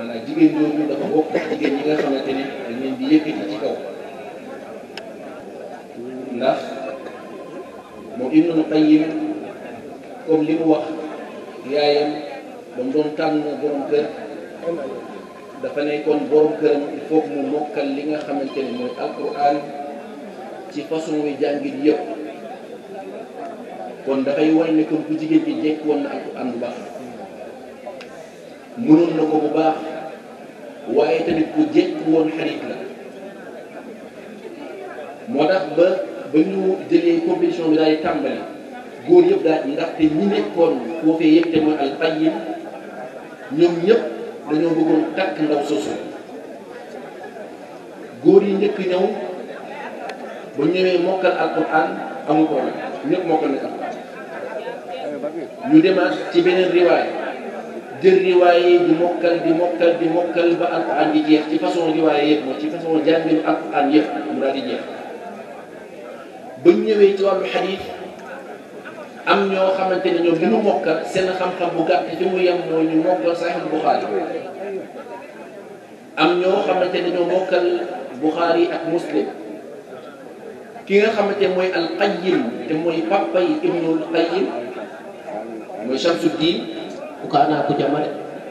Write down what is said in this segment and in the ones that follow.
maanaam jigéen ñooñu dafa bokk jigéen ñi nga xamante ne dañ leen di yëkkati ci kaw ndax moom Ibnul Qayyim comme li mu wax yaayam ba mu doon tànn borom kër dafa nekkoon borom këram il faut mu mokkal li nga xamante ne mooy alquran ci façon wi jàngit yëpp kon dafay wane ne kon ku jigéen bi jekk woon na alquran bu baax mënoon na ko bu baax waaye tamit ku jekk woon xarit la moo tax ba ba ñu jëlee compétition bi daal di tàmbali góor yëpp daal ndaxte ñi nekkoon foofee yëpp te mooy alqayyim ñoom ñëpp dañoo bëggoon takk ndaw sosu góor yi njëkk ñëw ba ñëwee mokkal alquran amul problème ñëpp mokkal nañ alquran ñu demaat ci beneen riwaay jël riwaay yi di mokkal di mokkal di mokkal ba alquran di jeex ci façon riwaay yëpp mooy ci façon jànginu alquran yëpp mu daal di jeex ba ñu ñëwee ci wàllu xadiis am ñoo xamante ne ñoom li ñu mokkal seen xam-xam bu gàtt fi mu yem mooy ñu mokkal Sahih Bukhari am ñoo xamante ne ñoo mokkal Bukhari ak Muslim ki nga xamante mooy al-Qayyim te mooy papa yi Ibnul Qayyim mooy Shamsuddin ku kaanaa ko jamare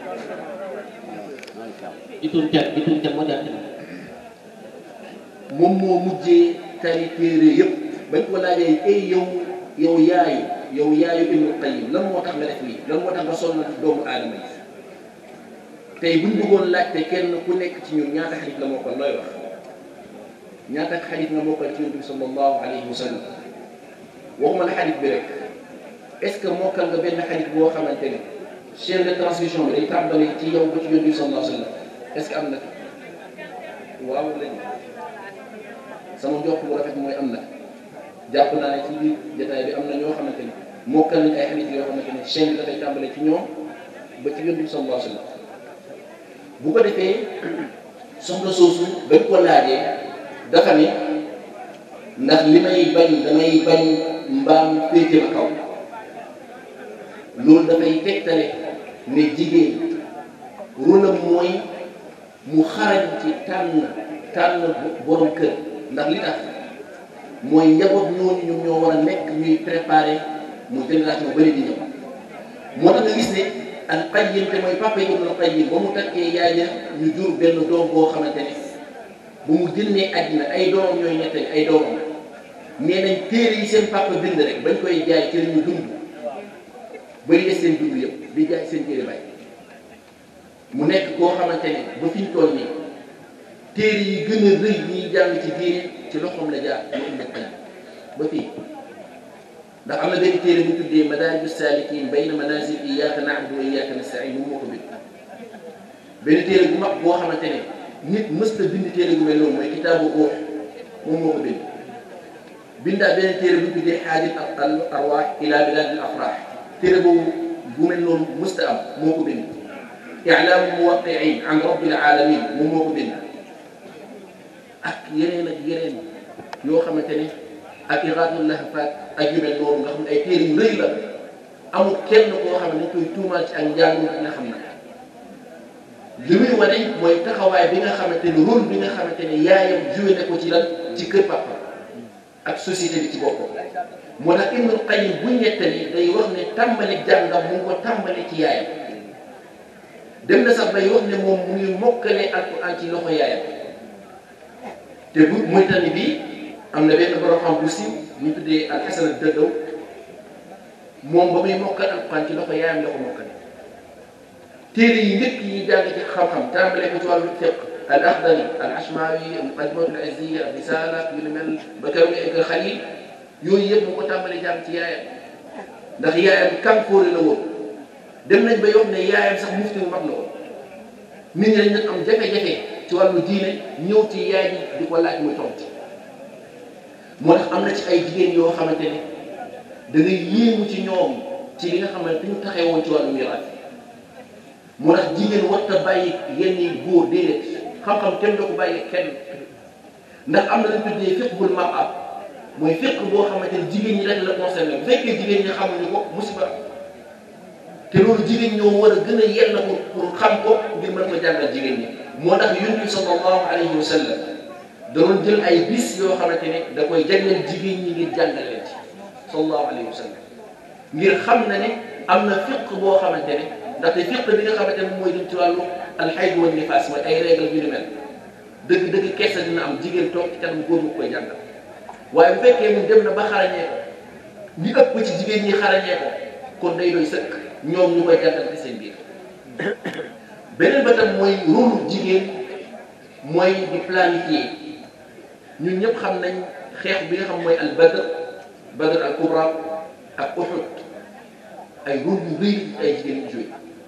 itun cat itun cat moo jàtte moom moo mujjee tari téere yëpp bañ ko laajee ay yow yow yaayu yow yaayu Ibnul Qayyim lan moo tax nga def lii lan moo tax nga sonn doomu aadama yi tey buñ bëggoon laajte kenn ku nekk ci ñun ñaata xadis la mokkal looy wax ñaata xadis nga mokkal ci yonent bi sallallahu alayhi wa sallam waxuma la xadis bi rek est ce que mokkal nga benn xadis boo xamante ne chaîne de transmission bi day tàmbali ci yow ba ci yonent bi sallallahu alayhi wa sallam est ce que am na waaw lañ sama njort bu rafet mooy am na jàpp naa ne ci biir jotaay bi am na ñoo xamante ni mokkal nañ ay xadis yoo xamante ne chaîne bi dafay tàmbale ci ñoom ba ci yonent bi sallallahu alayhi wa sallam bu ko defee soxna soosu bañ ko laajee dafa ne ndax li may bañ damay bañ mbaam féete ma kaw loolu dafay tegtale ne jigéen rôlam mooy mu xarañ ci tànn tànn borom kër ndax li tax mooy njaboot ñooñu ñoom ñoo war a nekk ñuy préparer mu génération bëri di ñëw moo tax nga gis ne al qayyim te mooy papa yi Ibnul Qayyim ba mu takkee yaay ja ñu jur benn doom boo xamante ne bu mu génnee àddina ay doomam ñooy ñettali ay doomam nee nañ téere yi seen papa bind rek bañ koy jaay ci lañu dund bari des seen dund yëpp di jaay seen téere bay mu nekk koo xamante ne ba fi ñu toll nii téere yi gën a rëy ñiy jàng ci diine ci loxoom la jaar mu Ibnul Qayyim ba fii ndax am na benn téere bu tuddee madaariju saalikiin bayna manaazil iyyaaka na'budu wa iyyaaka nasta'iin moom moo ko bind benn téere bu mag boo xamante ne nit mësta bind téere bu mel noonu mooy kitaabu ruux moom moo ko bind bindaa benn téere bu tuddee xaajil al arwaax ila bilaadil afraax téere boobu bu mel noonu mësta am moo ko bind i'laamu muwaqqi'iin an rabbil aalamiin moom moo ko bind ak yeneen ak yeneen yoo xamante ne ak iraadul lahfaat ak yu mel noonu nga xam ne ay téere yu rëy la amul kenn koo xam ne dañ koy tuumaal ci ak njàng nga xam ne li muy wane mooy taxawaay bi nga xamante ne rôle bi nga xamante ne yaayam joué na ko ci lan ci kër papa ak société bi ci boppam moo tax Ibnul Qayyim bu ñettali day wax ne tàmbali jàngam mu ngi ko tàmbali ci yaayam dem na sax bay wax ne moom mu ngi mokkale alquran ci loxo yaayam te bu muy tani bii am na benn borom xam bu siiw ñu tuddee al Hasan ad-Daddaw moom ba muy mokkal alquran ci loxo yaayam la ko mokkale téere yi njëkk yi jàng ci xam-xam tàmbale ko ci wàllu fiq al Akhdari al Ashmawi muqaddimatul Izziya al Risala yu ni mel ba keroog nga egg Xalil yooyu yëpp mu ko tàmbale jàng ci yaayam ndax yaayam kànkoore la woon dem nañ ba yomb ne yaayam sax mufti bu mag la woon nit ñi dañ am jafe-jafe ci wàllu diine ñëw ci yaay ji di ko laaj muy tontu moo tax am na ci ay jigéen yoo xamante ne da ngay yéemu ci ñoom ci li nga xamante ñu taxee woon ci wàllu miraas moo tax jigéen warta bàyyi yenn yi góor déedéet xam-xam kenn doo ko bàyyi kenn ndax am na lañ tuddee fiqhul mar'a mooy fiq boo xamante ne jigéen ñi rek la concerné bu fekkee jigéen ñi xamuñu ko musiba te loolu jigéen ñoo war a gën a yell pour pour xam ko ngir mën ko jàngal jigéen ñi moo tax yonent bi sallallahu alayhi wa sallam da doon jël ay bis yoo xamante ne da koy jagleel jigéen ñi ngir jàngal leen ci sallallahu alayhi wa sallam ngir xam na ne am na fiq boo xamante ne ndaxte fiq bi nga xamante ne mooy dem ci wàllu alxayd wa nifaas mooy ay règle yu ni mel dëgg dëgg kersa dina am jigéen toog ci kanam góor mu koy jàngal waaye bu fekkee mu dem na ba xarañee ko li ëpp ci jigéen ñi xarañee ko kon day doy sëkk ñoom ñu koy jàngal ci seen biir beneen ba tam mooy rôle jigéen mooy di planifier ñun ñëpp xam nañ xeex bi nga xam mooy al badr badr al kubra ak uhud ay rôle yu rëy ay jigéen yu joué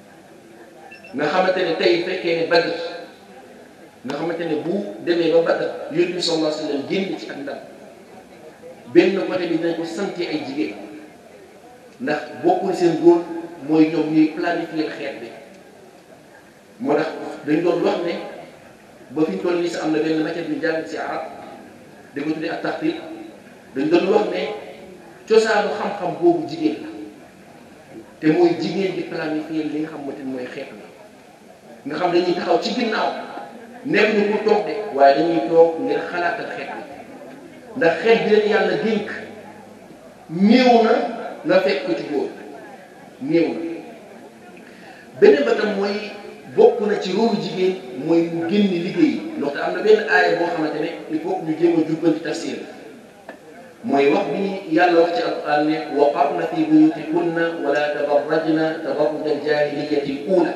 nga xamante ne tey fekkee ne badr nga xamante ne bu demee ba badr yonent bi sallallahu alayhi wa sallam génn ci ak ndam benn côté bi dinañ ko sante ay jigéen ndax bokkul seen rôle mooy ñoom ñuy planifier xeex bi moo tax dañ doon wax ne ba fi ñu toll nii sax am na benn matière bi jàng ci arab da ko tuddee ak taxtir dañ doon wax ne cosaanu xam-xam boobu jigéen la te mooy jigéen di planifier li nga xamante ni mooy xeex bi nga xam dañuy taxaw ci ginnaaw nekk ñu pour toog de waaye dañuy toog ngir xalaatal xeex bi ndax xeex bi leen yàlla dénk néew na nga fekk ko ci góor néew na beneen ba tam mooy bokk na ci rôle jigéen mooy mu génn liggéey ndaxte am na benn aaya boo xamante ne il faut que ñu jéem a jubbanti tafsir mooy wax bi yàlla wax ci alquran ne wa qarna fi buyutikunna wala tabarrajna tabarruj aljahiliyati l ula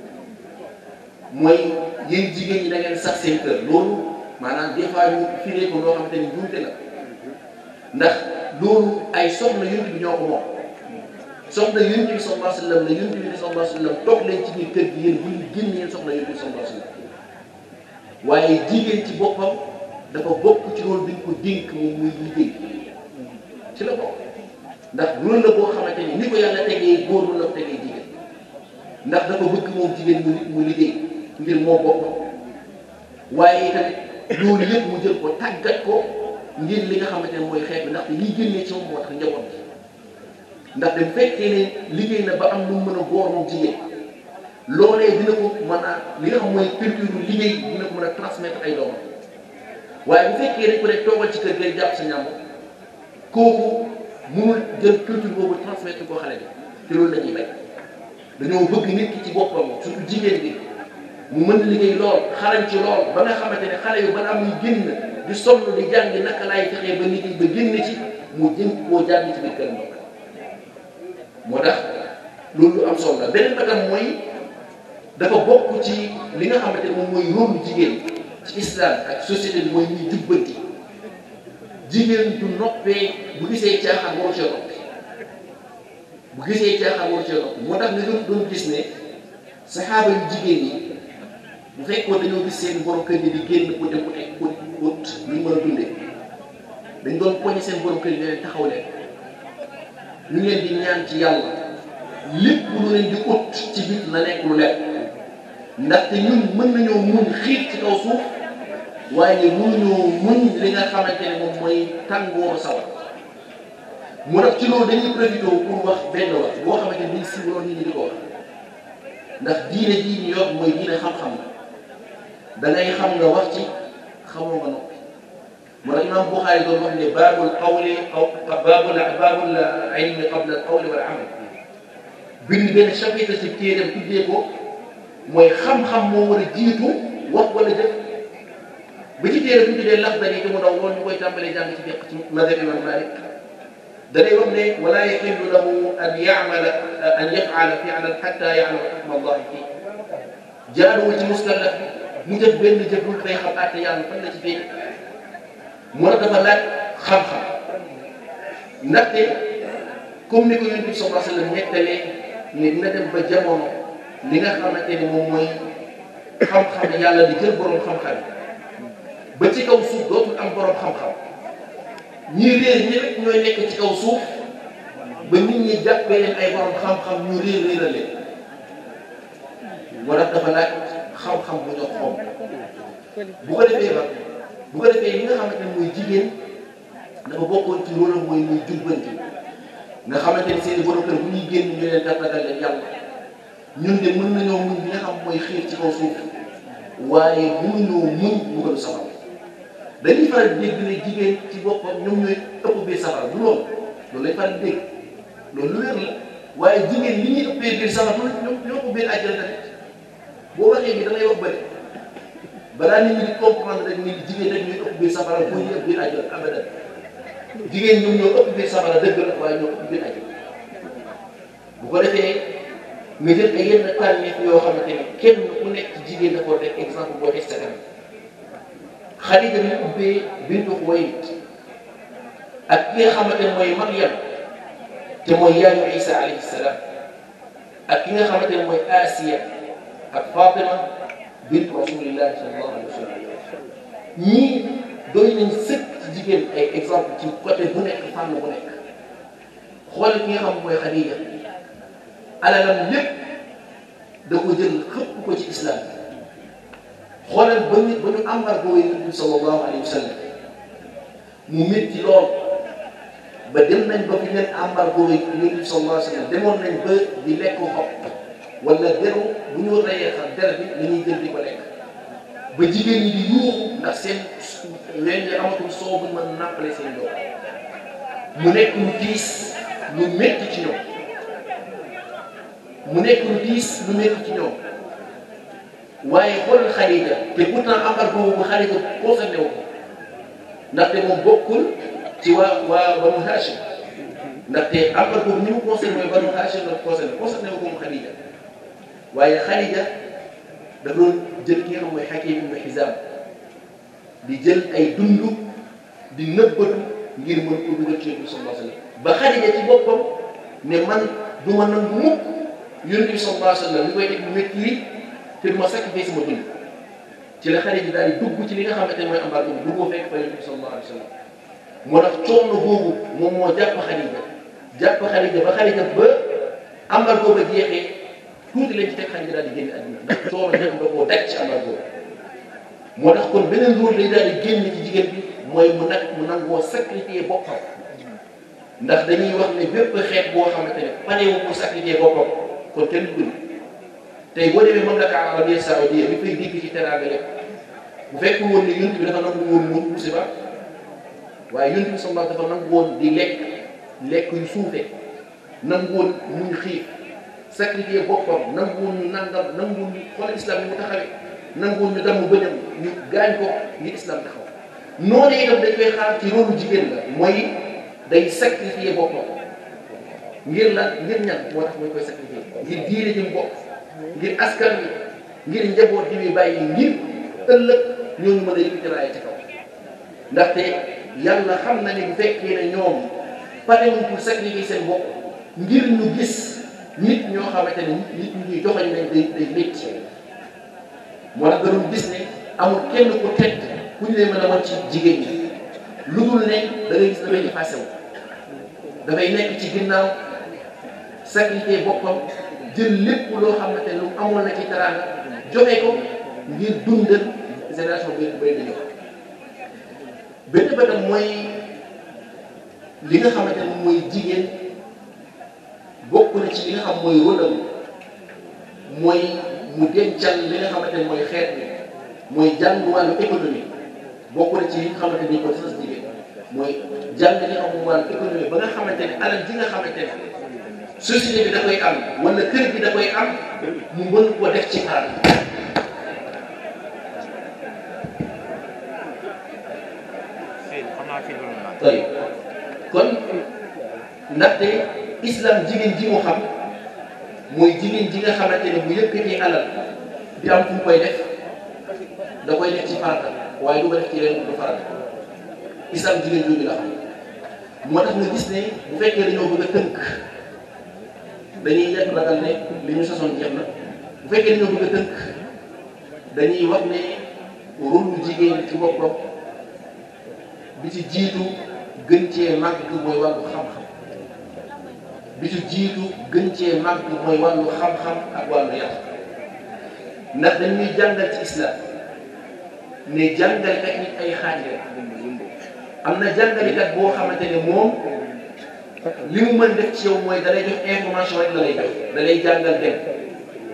mooy yéen jigéen ñi da ngeen sax seen kër loolu maanaam des fois ñu firee ko loo xamante ni juumte la ndax loolu ay soxna yonent bi ñoo ko moom soxna yonent bi sallallahu alayhi wa sallam la yonent bi sallallahu alayhi wa sallam toog leen ci biir kër gi yéen bu ñu génn yéen soxna yonent bi sallallahu alayhi wa sallam waaye jigéen ci boppam dafa bokk ci loolu bi ñu ko dénk moom muy liggéey ci la bokk ndax loolu la boo xamante ni ni ko yàlla tegee góor la ko tegee jigéen ndax dafa bëgg moom jigéen mu mu liggéey ngir moo boppam waaye tamit loolu yëpp mu jël ko tàggat ko ngir li nga xamante ne mooy xeet bi ndaxte liy génnee ci moom moo tax njaboot bi ndax dem fekkee ne liggéey na ba am lu mën a góor moom jigéen loolee dina ko mën a li nga xam mooy culture liggéey dina ko mën a transmettre ay doomam waaye bu fekkee dañ ko ne toogal ci kër gi jàpp sa ñàmb kooku mënul jël culture boobu transmettre ko xale bi te loolu la ñuy bay dañoo bëgg nit ki ci boppam surtout jigéen bi mu mën liggéey lool xarañ ci lool ba nga xamante ne xale yu ba am muy génn di sonn di jàngi naka laay fexee ba liggéey ba génn ci mu jëm koo jàng ci biir kër ndox moo tax loolu lu am solo la beneen ba tam mooy dafa bokk ci li nga xamante ne moom mooy rôle jigéen ci islam ak société bi mooy ñuy jubbanti jigéen du noppee bu gisee caaxaan waru cee noppi bu gisee caaxaan waru cee noppi moo tax nga doon doon gis ne saxaaba yu jigéen ñi bu fekkoon dañoo gis seen borom kër yi di génn pour dem ut ut ut lu ñu mën a dundee dañ doon poñe seen borom kër yi ne leen taxaw leen ñu leen di ñaan ci yàlla lépp lu leen di ut ci biir na nekk lu lekk ndaxte ñun mën nañoo muñ xiit ci kaw suuf waaye mënuñoo muñ li nga xamante ne moom mooy tàngooru sawar mu def ci loolu dañuy profité pour wax benn wax boo xamante ne dañ siiwaloon nit ñi di ko wax ndax diine jii ñu yor mooy diine xam-xam la da ngay xam nga wax ci xamoo nga noppi moo tax imam Buxaari doon wax ne baabul qawli aw baabul baabul ilmi qabla al qawli wal amal bind benn chapitre ci téeram tuddee ko mooy xam-xam moo war a jiitu wax wala jëf ba ci téere bi ñu tuddee Laxdari te mu ndaw loolu ñu koy tàmbalee jàng ci fiq ci mazhab imam Malik da ngay wax ne wala yaxillu lahu an yamala an yafala fi'lan xatta ya'lama xukma allahi fii jaaduwul ci muskallaf mu jëf benn jëf lu day xam àtte yàlla fan la ci féete moo tax dafa laaj xam-xam ndaxte comme ni ko yonent bi sallallahu alayhi wa sallam nettalee ne dina dem ba jamono li nga xamante ne moom mooy xam-xam yàlla di jël borom xam-xam ba ci kaw suuf dootul am borom xam-xam ñi réer ñi rek ñooy nekk ci kaw suuf ba nit ñi jàppee leen ay borom xam-xam ñu réer réerale moo tax dafa laaj xam-xam bu ñoo xom bu ko defee ba bu ko defee li nga xamante ne mooy jigéen dafa bokkoon ci rôle mooy muy jubbanti nga xamante ne seen i borom kër bu ñuy génn ñu leen dàggal leen yàlla ñun de mën nañoo muñ li nga xam mooy xiir ci kaw suuf waaye mënuñoo muñ mbugalu safara dañuy faral di dégg ne jigéen ci boppam ñoom ñooy ëpp biir safara du loolu loolu lay faral di dégg loolu lu wér la waaye jigéen li ñuy ëppee biir safara ñoo ñoo ko biir àjjana tamit boo waxee bi da ngay wax bëri balaa nit ñi di comprendre rek ni jigéen rek ñooy ëpp biir safara boo ñu ëpp biir àjjana abadan jigéen ñoom ñoo ëpp biir safara dëgg la waaye ñoo ëpp biir àjjana bu ko defee nga jël ay yenn tànneef yoo xamante ne kenn ku nekk ci jigéen dafa war def exemple boo teg sa kanam Xadija ñu ubbee bintu Xuwaylid ak ki nga xamante ne mooy Maryam te mooy yaayu Isa alayhi salaam ak ki nga xamante ne mooy Asiya ak Fatima bint rasulillahi sallallahu alayhi wa sallam ñii doy nañ sëkk ci jigéen ay exemple ci côté bu nekk fànn bu nekk xool ki nga xam mooy Xadija alalam lépp da ko jël xëpp ko ci islam xoolal ba ñu ba ñu embargo Yonent bi sallallahu alayhi wa sallam mu métti lool ba dem nañ ba fi leen embargo Yonent bi sallallahu alayhi wa sallam demoon nañ ba di lekk xob wala deru bu ñu reyee xam der bi la ñuy jël di ko lekk ba jigéen ñi di yuuxu ndax seen leen yi amatul soo bu mën nàppale seen doom mu nekk lu tiis lu métti ci ñoom mu nekk lu tiis lu métti ci ñoom waaye xoolal Xadija te pourtant embargo boobu Xadija concerné wu ko ndaxte moom bokkul ci waa waa Banu Hachim ndaxte embargo boobu ñu mu concerné mooy Banu Hachim la concerné concerné wu ko mu Xadija waaye Xadija da doon jël ki nga xam mooy Hakim ibn Hizam di jël ay dund di nëbbatu ngir mën ko dugal ci Yonent bi sallallahu alayhi wa sallam ba Xadija ci boppam ne man du ma nangu mukk Yonent bi sallallahu alayhi wa sallam li koy teg lu métti lii te du ma sacrifice sama dund ci la Xadija daal di dugg ci li nga xamante ne mooy embargo bi duggoo fekk fa Yonent bi sallallahu alayhi wa sallam moo tax coono boobu moom moo jàpp Xadija jàpp Xadija ba Xadija ba embargo ba jeexee tuuti lañ ci teg Xadija daal di génn àdduna ndax coono ñëpp da koo daj ci embargo moo tax kon beneen rôle lay daal di génn ci jigéen bi mooy mu nag mu nangoo sacrifier boppam ndax dañuy wax ne bépp xeet boo xamante ne pare wu pour sacrifier boppam kon kenn du tey boo demee mamlaka arabia saoudia bi fay dégg ci teraanga lépp bu fekk woon ne yonent bi dafa nangu woon mun musiba waaye yonent bi sallallahu dafa nangu woon di lekk lekk yu suufee nangu woon muñ xiif sacrifier boppam nangu woon ñu nangam nangu woon ñu xool islam ni mu taxawee nangu woon ñu damm bëñam ñu gaañ ko ngir islam taxaw noonu itam dañ koy xaar ci rôle jigéen la mooy day sacrifier boppam ngir la ngir ñan moo tax mooy koy sacrifier ngir diine ji mu bokk ngir askan wi ngir njaboot ji muy bàyyi ngir ëllëg ñooñu mën a yëkkati raaya ci kaw ndaxte yàlla xam na ne bu fekkee ne ñoom pare wuñ pour sacrifier seen bopp ngir ñu gis nit ñoo xamante ne nit ñuy joxañ nañ day day métti moo tax doon gis ne amul kenn ku tedd ku ñu leen mën a wan ci jigéen ñi lu dul ne da ngay gis dafay effacé wu dafay nekk ci ginnaaw sacrifier boppam jël lépp loo xamante ne lu amoon na ci teraanga joxe ko ngir dundal génération bi bay di ñëw benn bëtam mooy li nga xamante ne mooy jigéen bokk na ci li nga xam mooy rôlam mooy mu dencal li nga xamante ne mooy xeet bi mooy jàng wàllu économie bokk na ci li nga xamante ni ko sas jigéen mooy jàng li nga xam mooy wàllu économie ba nga xamante ne alal ji nga xamante ne société bi da koy am wala kër gi da koy am mu mën ko def ci xaar tey kon ndaxte islam jigéen ji mu xam mooy jigéen ji nga xamante ne bu yëkkatee alal di am fu mu koy def da koy def ci farata waaye du ko def ci leen du farata islam jigéen jooju la xam moo tax nga gis ne bu fekkee dañoo bëgg a tënk dañuy yegg ragal ne li ñu sasoon jeex na bu fekkee dañoo bëgg a tënk dañuy wax ne rôle jigéen ci boppam bi ci jiitu gën cee màgg mooy wàllu xam-xam bi ci jiitu gën cee màgg mooy wàllu xam-xam ak wàllu yar ndax dañuy jàngal ci islam ne jàngalekat nit ay xaaj la am na jàngalekat boo xamante ne moom li mu mën def ci yow mooy da lay jox information rek la lay jox da lay jàngal dem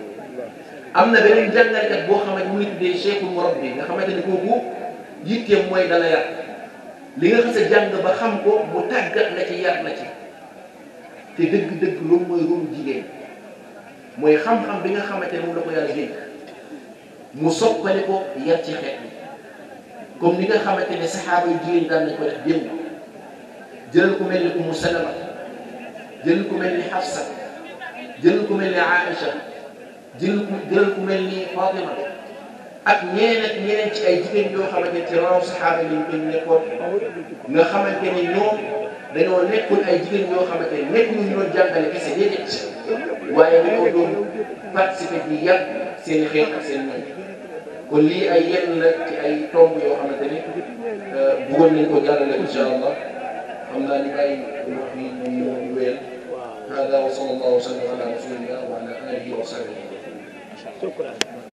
am na beneen jàngalekat boo xamante mu ngi tuddee cheikhul murabbi nga xamante ne kooku yitteem mooy dala yar li nga xas a jàng ba xam ko mu tàggat la ci yar la ci te dëgg-dëgg loolu mooy rôle jigéen mooy xam-xam bi nga xamante ne moom la ko yàlla dénk mu soppali ko yar ci xeet bi comme ni nga xamante ne saxaaba yu jigéen daan nañ ko def démb jëlal ku mel ni Umu Salama jëlal ku mel ni Hafsa jëlal ku mel ni Aïcha jëlal ku jëlal ku mel ni Fatima ak ñeneen ak ñeneen ci ay jigéen yoo xamante ne ci raw saxaaba yi ñu nekkoon nga xamante ne ñoom dañoo nekkul ay jigéen yoo xamante ne nekkul ñu doon jàngale kese déedéet waaye dañoo doon participer di yàq seen xeet ak seen ñoom kon lii ay yenn la ci ay tomb yoo xamante ne bëggoon nañ ko jàllale incha allah xam naa ni ay wax yi moom moo wéyal hada wa sallallahu wa sallam ala rasulillah wa ala alihi wa sahbihi